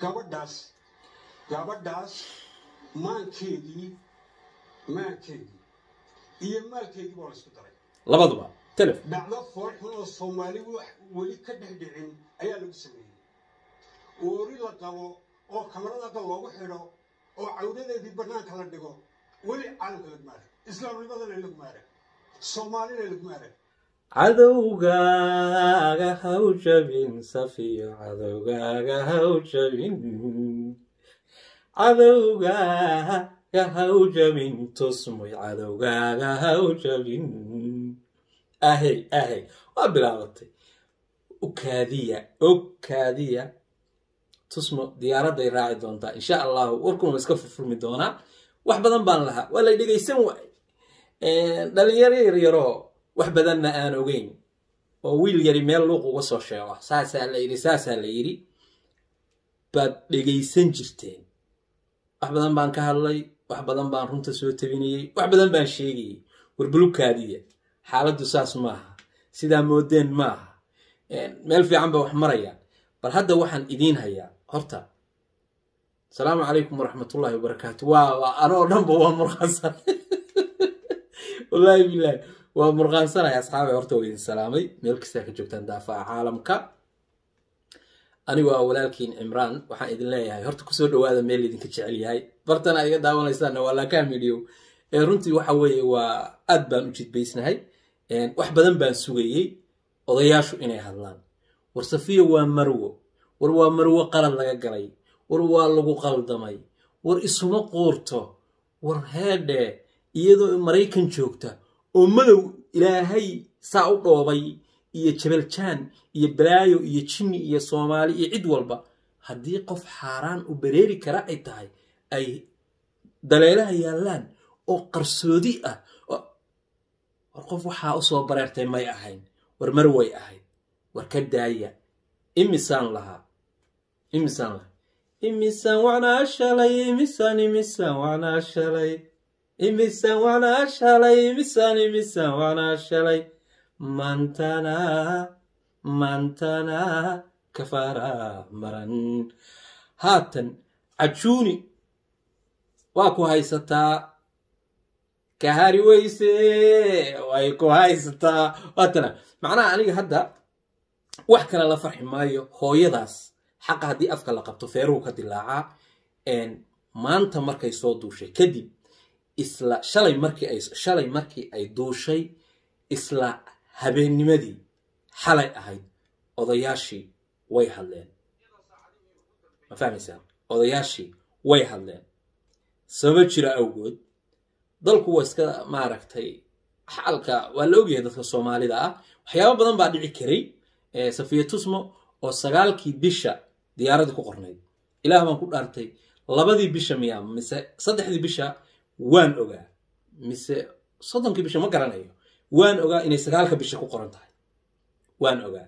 gabadhaas gabadhaas maankeedii maankeedii iyo maalkeedii baa la isku daray labaduba telef dhacdo foolxun oo soomaali wax weli ka dhex dhicin ayaa lagu sameeyey oori la qabo oo kamarada loogu xidho oo cawdadeedii bannaanka la dhigo weli caalamka laguma arag islaamnimadana laguma arag soomaalina laguma arag cadowgaaga haw jabin safiyo cadowgaaga haw jabin cadowgaaga haw jabin tusmoy cadowgaaga haw jabin ahey ahey waa bilaabatay ukaadiya okaadiya tusmo diyaaradday raaci doontaa insha allahu warkuna iska furfurmi doonaa wax badan baan lahaa waa lay dhegaysan waay dhalinyaro yaryaroo wax badanna aan ogeyn oo wiil yari meel luuq uga soo sheego saasaa la yidhi saasaa la yidhi baad dhegaysan jirteen wax badan baan ka hadlay wax badan baan runta soo tabinayey wax badan baan sheegayey warbulukaadiya xaaladdu saas maaha sidaa moodeen maaha meel fiican ba wax maraya bal hadda waxaan idiin hayaa horta asalaamu calaykum waraxmatullaahi wabarakaatu waa anoo dhanba waa murqaansan wallaahi bilaahi waa murqaansanaya asxaabay horta waa idin salaamay meel kastaa ka joogtaan daafaca caalamka anigoo ah walaalkiin cimraan waxaan idin leeyahay horta kusoo dhawaada meel idinka jecel yahay bartana iga daawanaysaanna waa laakaa midhiyow ee runtii waxa weeye waa aad baan u jidbaysnahay wax badan baan sugayey odayaashu inay hadlaan war safiya waa marwo war waa marwo qalad laga galay war waa lagu qaldamay war isuma quurto war heedhe iyadoo maraykan joogta oo madow ilaahay saa u dhoobay iyo jabaljaan iyo balaayo iyo jinni iyo soomaali iyo cid walba haddii qof xaaraan u bareeri kara ay tahay ay daleelaha yaallaan oo qarsoodi ah war qof waxaa usoo bareertay may ahayn war mar way ahayd war ka daaya imisaan lahaa imisaan lahaa imisaan wacnaa shalay imisaan imisaan wacnaa shalay imisaan wacnaa shalay imisaan imisaan wacnaa shalay maantana maantana kafaara maran haatan cajuuni waa ku haysataa kahari weyse way ku haysataa waatana macnaha aniga hadda wax kale la farxi maayo hooyadaas xaqa haddii afka la qabto feeruhu ka dilaacaa maanta markay soo duushay kadib isla shalay markii ay shalay markii ay duushay isla habeennimadii xalay ahayd odayaashii way hadleen ma fahmaysaa odayaashii way hadleen sababo jira awgood dalku waa iska maaragtay xaalka waa la ogyahay dadka soomaalida ah waxyaaba badan baa dhici karay safiya tusmo oo sagaalkii bisha diyaaradii ku qornayd ilaah baan ku dhaartay labadii bisha miyaa mise saddexdii bisha waan ogaa mise soddonkii bisha ma garanayo waan ogaa inay sagaalka bisha ku qoran tahay waan ogaa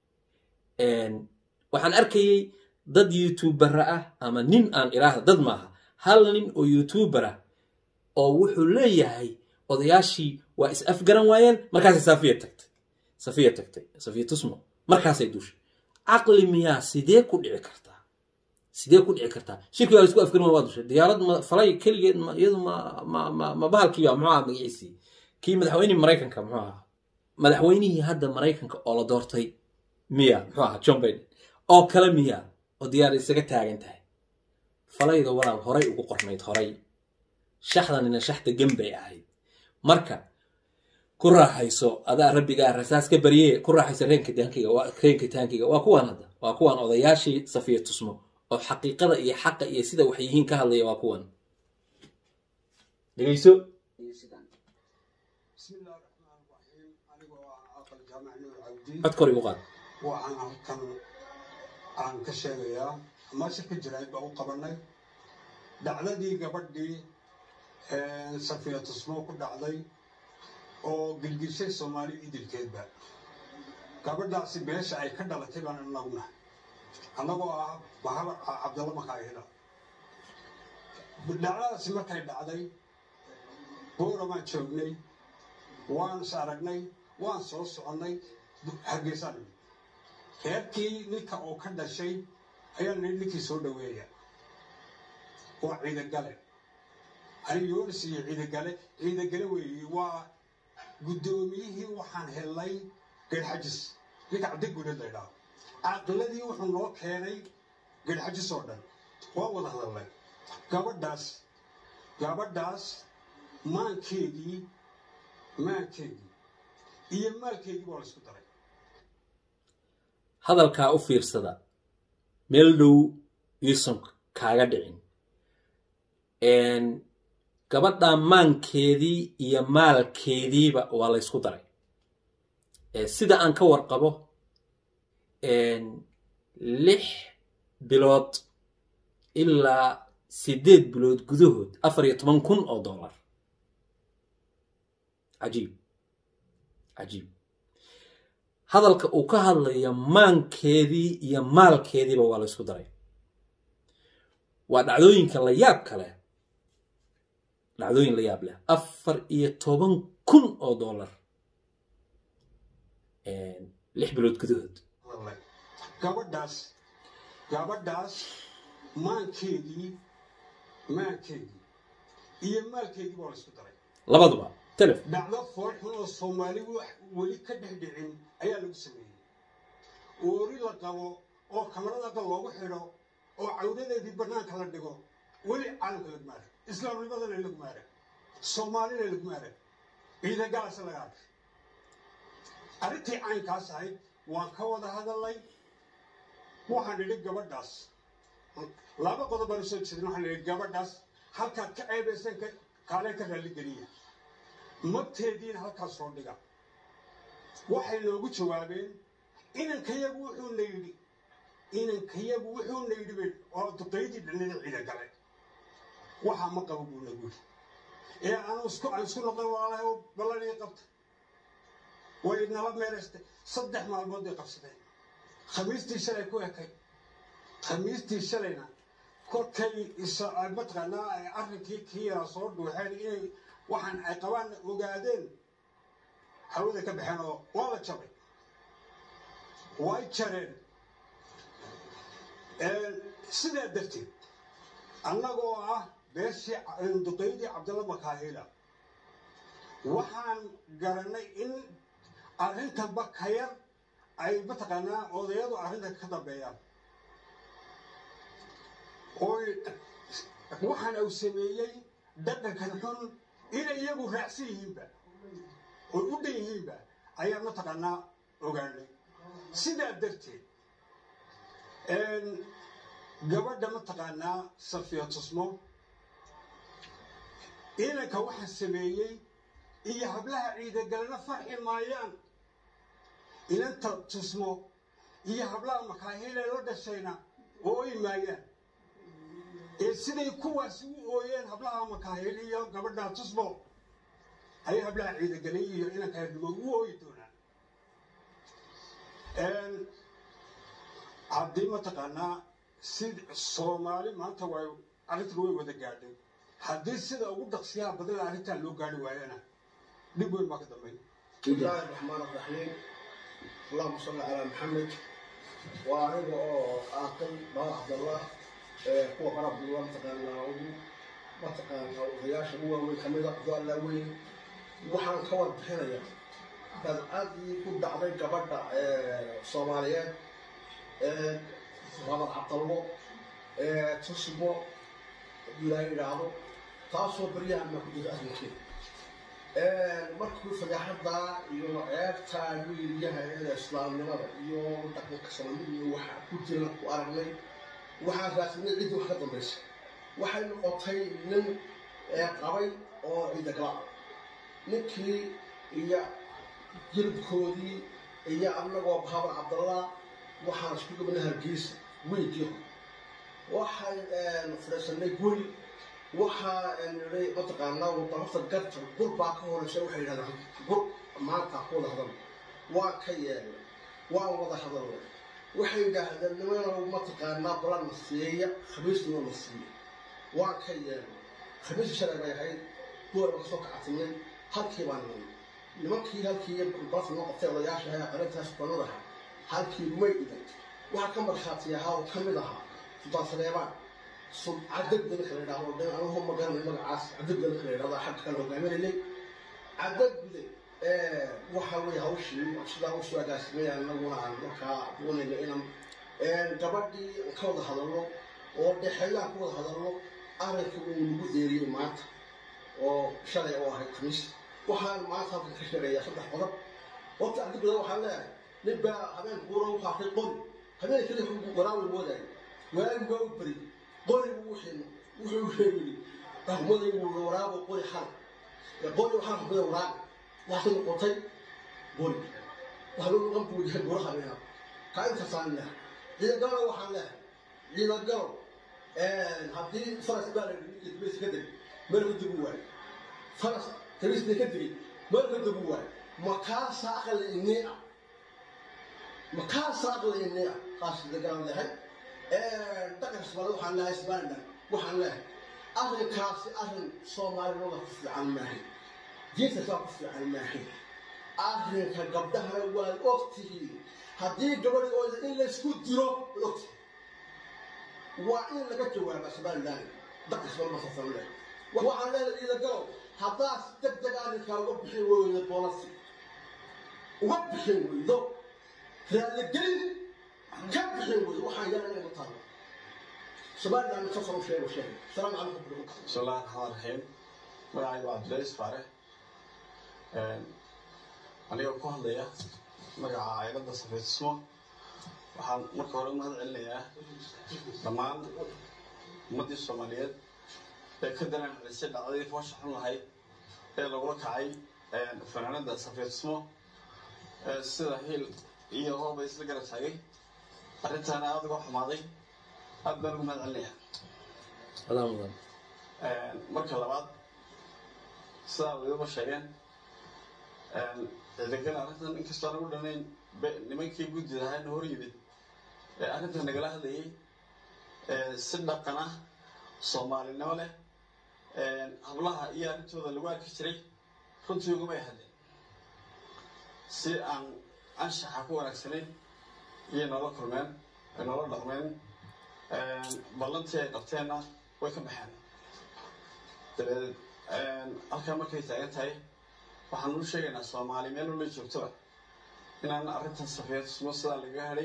waxaan arkayey dad youtubera ah ama nin aan iraahda dad maaha hal nin oo youtuber ah oo wuxuu leeyahay odayaashii waa is afgaran waayeen markaasay safiya tagtay safiya tagtay safiya tusmo markaasay duushay caqli miyaa sidee ku dhici kartaa sidee ku dhici kartaa shirkii waa la isku afgaran waa dushay diyaarad ma falay keligeed ma iyadu ma ma ma ma bahalkiiba muxuu aha magaciisii kii madaxweynihii maraykanka muxuu ahaa madaxweynihii hadda maraykanka oo la doortay miya muxuu ahaa john biden oo kale miya oo diyaarad isaga taagan tahay falayda walaal horay ugu qornayd horay shaxdanina shaxda gembay ahayd marka ku raaxayso adaa rabbigaa rasaas ka barye ku raaxayso reenka taankiga reenka taankiga waa kuwaan hadda waa kuwaan odayaashii safiya tusmo oo xaqiiqada iyo xaqa iyo sida wax yihiin ka hadlaya waa kuwan dhegeyso bismi illahi raxmaan raxiim anigoo ah aqal jaamac nuur cabdi cod kor igu qaad waxaan halkan aan ka sheegayaa meesha ka jirayd baa u qabanay dhacdadii gabadhii safiya tusmo ku dhacday oo gilgishay soomaali idilkeedba gabadhaasi beesha ay ka dhalatay baan anaguna annagoo ah bahaba cabdalla makaayila dhacdadaasi markay dhacday booramaan joognay waan is aragnay waan soo soconnay hargeysaan reerkii ninka oo ka dhashay ayaa nii ninkii soo dhaweeya waa ciidagale ani yoonis iyo ciidagale ciidagale weeye waa guddoomiyihii waxaan helnay geedxajis ninka cabdigudhid la ydhaho caqiladii wuxuu noo keenay geedxajis oo dhan waa wada hadalnay gabadhaas gabadhaas maankeedii maankeedii iyo maalkeedii baa la isku daray hadalkaa u fiirsada meel dhow yuusan kaaga dhicin gabadhaa maankeedii iyo maalkeediiba waa la ysku daray sida aan ka warqabo lix bilood ilaa siddeed bilood gudahood afar iyo toban kun oo dollar cajiib cajiib hadalka uu ka hadlayo maankeedii iyo maalkeediiba waa la ysku daray waa dhacdooyinka la yaab kale dhacdooyin la yaab leh afar iyo toban kun oo dollar lix bilood gudahood gabadhaas gabadhaas maankeedii maankeedii iyo maalkeedii baa la isku daray labaduba telef dhacdo foolxun oo soomaali weli ka dhex dhicin ayaa lagu sameeyey oori la qabo oo kamarada aqal loogu xidho oo cawdadeedii bannaanka la dhigo weli caalamka laguma arag islaamnimadana laguma arag soomaalina laguma arag ciidagaasa laga arkay arrintii caynkaas ahayd waan ka wada hadalnay waxaan idhi gabadhaas laba qodob baan usoo jeedin waxaan idhi gabadhaas halkaad ka ceebaysan kaalee ka raalligeliya magteediina halkaas soo dhiga waxay noogu jawaabeen inankayagu wuxuuna yidhi inankayagu wuxuuna yidhi bay oo duqaydii dhanida ciida gale waxaa ma qabo buu nagu yidhi ee anu isku aan isku noqon waalahay oo ballanii qabta way nala meelaystay saddex maalmood bay qabsadeen khamiistii shalay ku ekay khamiistii shalayna kolkay mataqaanaa arrinkii kii yaraa soo dhuuxeen inay waxaan ay qabaan ogaadeen hawada ka baxeen oo waa la jabay way jareen sidaa darteed annagoo ah beeshii duqaydii cabdalla makaahila waxaan garanay in arrintanba ka yar ay mataqaanaa odayadu arrintan ka dambeeyaan oy waxaan uu sameeyey dhaqankan xun inay iyagu raacsan yihiinba oy u dhan yihiinba ayaan mataqaanaa ogaanay sidaa darteed gabadha mataqaanaa safiya tusmo inanka waxaa sameeyey iyo hablaha ciidagalena farxi maayaan inanta tusmo iyo hablaha makaahile la dhashayna ooy maayaan ee siday kuwaasi u ooyeen hablaha makaahil iyo gabadha tusmo ayay hablaha ciidagalay iyo inanka herdhigo u ooyi doonaan haddii mataqaanaa si soomaali maanta way arrintan way wada gaadhay haddii sida ugu dhaqsiyaha badana arrintan loo gaari waayana dhib weyn baa ka dambeyn بسم الله الرحمن الرحيم اللهم صل على محمد وأنا آكل ما عبد الله هو قرب الله متقنا متقنا وغياش هو وكمل قال له وين وحن كون بحنا بل أدي كل دعوة قبل الصوماليات محمد عبد الله تصبو لا يرعو تاسو بريان ما كنت أسمع markuu fadaaxadda iyo ceebta wiilyaha ee islaamnimada iyo dhaqanka soomaalida iyo waxa ku jira ku aragnay waxaa raadsanay ciddii wax ka dambaysa waxay noqotay nin qabay oo ciidagala ninkii iyo jilibkoodii iyo annagoo bahabar cabdallah waxaan isku gabnay hargeysa weygii waxay fadhiisanay guri waxaa nidhay mataqaanaa wadamada garta gur baa ka horeysa waxay yidhahdaan gur maanta ku wada hadal waan ka yeelnay waan wada hadalnay waxay yidhaahdeen nimanow mataqaanaa balan na siiya khamiisnima na siiya waan ka yeelnay khamiisii shalay bay ahayd goora kasoo kacatimay halkii baan nimay nimankii halkii bas noo qabtay odayaasha ahaa qarintaas banadaha halkii may dhigan waxaa ka markhaati ahaa oo ka mid ahaa sultaan saleebaan cadagda ninka la yidhahdo dhan anugu ma garanay magacaas cadagda ninka la yidhahdo xagga kale hogaaminayay cadagde waxa weeye hawshii sidaa usoo agaasimaya anaguna aan markaa doonayna inaan gabadhii ka wada hadalno oo dhexeeyaan ka wada hadalno arrinka uu nagu deeriyey maanta oo shalay oo ahayd khamiis waxaan maanta halkan ka sheegayaa saddex qodob horta cadagda waxaan leeyahay nin baa habeen buura u qaatay qori habeen kale waraawi moodaayo waagi waa u beri qori buu wuxuu wuxuu sheegay dhaqmadaygu waraabo qori xal qori waxaan xukmada waraabi waxay noqotay qori waxa loo noqon buu yahay buraha meena ka intaasaan leehay ciidagalo waxaan leehay ciidagalo haddii faras baa la dhigay dibeysa ka degay meel ka degu waayo faras kabisna ka degay meel ka degu waayo makaasa aqli inii ah makaasa aqli inii ah qaas ciidagalo leehay dhaqan soomaali waxaan leehay somaliland waxaan leehay arrinkaasi arrin soomaalinimada ku fiican maahay diinta saa ku fiican maahay arrinka gabdhahana waad ogtihiin haddii gabadhooda in laysku diro waad ogtihiin waa in laga jawaaba somaliland dhaqan soomaali masaasan leehay waxaan leehay ciidagalow haddaad si deg deg arrinkaa uga bixin weydo boolasi uga bixin weydo raaligelin ka bixin weydo waxaan yaala inay mataalo somaliland safar u sheego sheegay salaam calaykum بسم الله الرحمن الرحيم magacaygu waa cabdilaiis faare anigoo ku hadlaya magaca caailada safeetismo waxaan marka hore umahad celinayaa dhammaan ummaddii soomaaliyeed ee ka daran xalisay dhacdadii foosha xun lahayd ee lagula kacay fanaanada safeetismo sida hiil iyo hooba isla garab taagay arrintaana aada uga xumaaday aad baan ugu mahad celinayaa adaa mudan marka labaad sidaa wadiba sheegeen ciidagal arrintan inkastoo aan ugu dhanayn nimankii guddida ahaana hor yimid ee arrintan nagala hadlayay si dhaqan ah soomaalinimo leh hablaha iyo arrintooda lagu arki jiray runtii ugumay hadleen si aan anshaxa ku wanaagsanayn iyo noola kulmeen ay noola dhaqmeen ballantii ay qabteenna way ka baxeen dabadeed halkaa markay taagan tahay waxaan u sheegaynaa soomaali meel wala joogtoba inaan arrintan safeetismo sidaa lagaga hadhay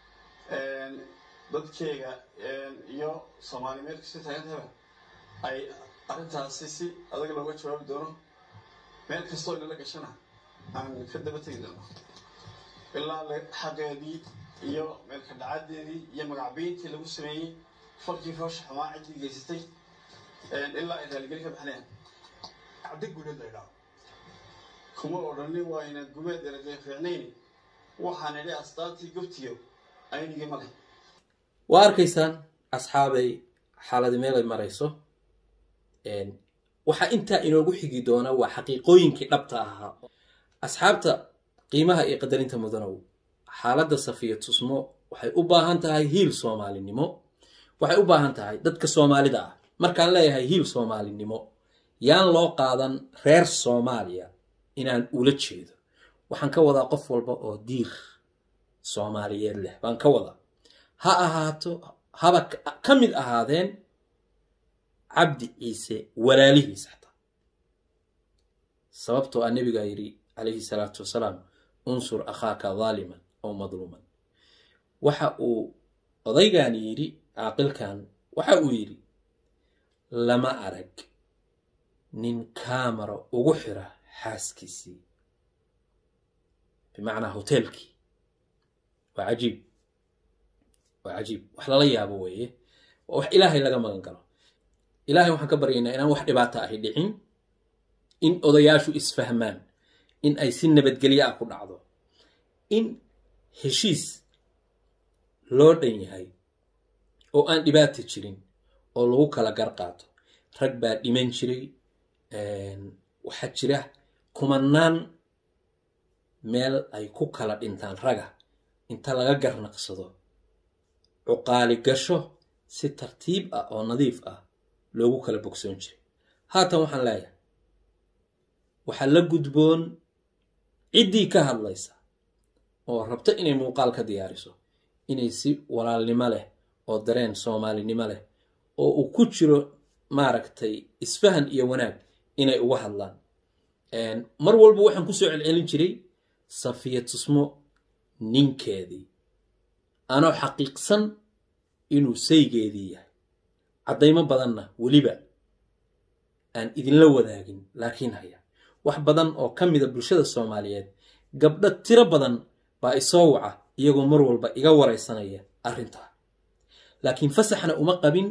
dadkeyga iyo soomaali meel kasta taagan tahayba ay arrintaasi si adag looga jawaabi doono meel kastoo inala gashana aan ka daba tegi doono ilaa xaqeedii iyo meelka dhacadeedii iyo magacbiintii lagu sameeyey falkii foosha xumaa ciddii geysatay ilaa ay raaligeli ka baxnayaan cabdi guuleed la yidhaahdo kuma odhanin waa ina gumeed eragay fiicnayn waxaan idhi astaantii gobtiyo aynigii ma leh waa arkaysaan asxaabay xaaladi meel ay marayso waxaa intaa inoogu xigi doona waa xaqiiqooyinkii dhabta ahaa asxaabta qiimaha iyo qadarinta mudanow xaaladda safiya tusmo waxay u baahan tahay hiil soomaalinimo waxay u baahan tahay dadka soomaalida ah markaan leeyahay hiil soomaalinimo yaan loo qaadan reer soomaaliya inaan ula jeedo waxaan ka wadaa qof walba oo diir soomaaliyeed leh baan ka wadaa ha ahaato haba ka mid ahaadeen cabdi ciise walaalihiis xataa sababtoo ah nebigaa yidhi calayhi salaatu wasalaam unsur akhaaka daaliman aw madluuman waxa uu odaygan yidhi caaqilkan waxa uu yidhi lama arag nin kaamara ugu xira xaaskiisii bimacnaa hoteelkii waa cajiib waa cajiib wax lala yaabo weeye waa wax ilaahay laga magan galo ilaahay waxaan ka baryaynaa inaan wax dhibaata ahi dhicin in odayaashu isfahmaan in ay si nabadgelyo ah ku dhacdo in heshiis loo dhan yahay oo aan dhibaata jirin oo lagu kala gar qaato rag baa dhiman jiray waxaa jira kumanaan meel ay ku kala dhintaan raga inta laga garnaqsado cuqaali gasho si tartiib ah oo nadiif ah loogu kala bogsoon jiray haatan waxaan leeyahay waxaa la gudboon ciddii ka hadlaysa oo rabta inay muuqaal ka diyaariso inay si walaalnimo leh oo dareen soomaalinimo leh oo uu ku jiro maaragtay isfahan iyo wanaag inay uga hadlaan mar walba waxaan kusoo celcelin jiray safiya tusmo ninkeedii anoo xaqiiqsan inuu saygeedii yahay caddaymo badanna weliba aan idinla wadaagin laakiin haya wax badan oo ka mida bulshada soomaaliyeed gabdho tiro badan baa isoo waca iyagoo mar walba iga waraysanaya arrintaa laakiin fasaxna uma qabin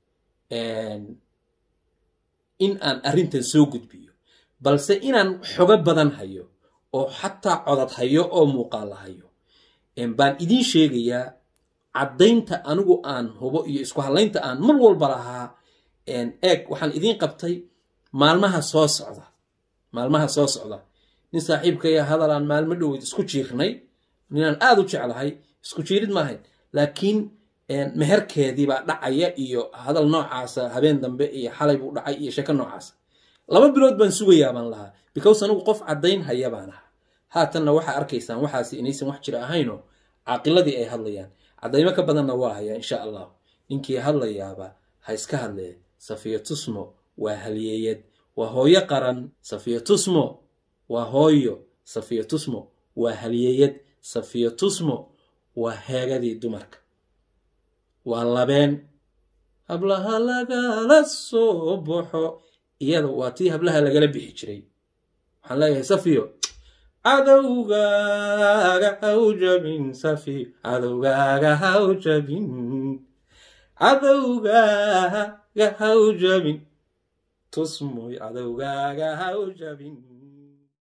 in aan arrintan soo gudbiyo balse inaan xogo badan hayo oo xataa codad hayo oo muuqaala hayo baan idiin sheegayaa caddaynta anigu aan hubo iyo isku hadlaynta aan mar walba lahaa eeg waxaan idiin qabtay maalmaha soo socda maalmaha soo socda nin saaxiibkaya hadal aan maalmo dhoweyd isku jiirnay ninaan aada u jeclahay isku jiirid maahayn laakiin meherkeedii baa dhacaya iyo hadal noocaasa habeen dambe iyo xalay buu dhacay iyo sheeko noocaasa laba bilood baan sugayaa baan lahaa because anigu qof caddayn haya baan ahaa haatanna waxaa arkaysaan waxaasi inaysan wax jira ahaynoo caaqiladii ay hadlayaan caddaymo ka badanna waa hayaa insha allah ninkii hadlayaaba ha iska hadlee safiya tusmo waa halyeeyad waa hooyo qaran safiya tusmo waa hooyo safiya tusmo waa halyeeyad safiya tusmo waa heegadii dumarka waa labeen hablaha lagala soo baxo iyada waa tii hablaha lagala bixi jiray waxaan leeyahay safiyo cadowgaaga haw jabin safiyo cadowgaaga haw jabin cadowgaaga haw jabin tusmoy cadowgaaga haw jabin